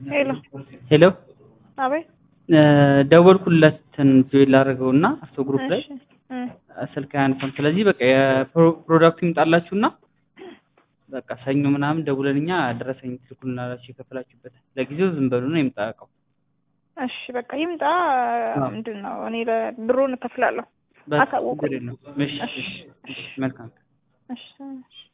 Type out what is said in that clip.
ሄሎ ሄሎ አቤት ደወልኩለትን ጆይን ላደርገው እና አፍቶ ግሩፕ ላይ እሺ እ ስልክ አያነሳም። ስለዚህ በቃ የፕሮዳክቱ ይምጣላችሁና በቃ ሰኞ ምናምን ደውለን እኛ ደረሰኝ ትልኩልናላችሁ የከፈላችሁበት። ለጊዜው ዝም በሉ ነው ይምጣ እቃው። እሺ በቃ ይምጣ። አዎ። ምንድን ነው እኔ ብሩን እከፍላለሁ። በቃ አሳውቁኝ። ችግር የለውም። እሺ እሺ እሺ መልካም እሺ እሺ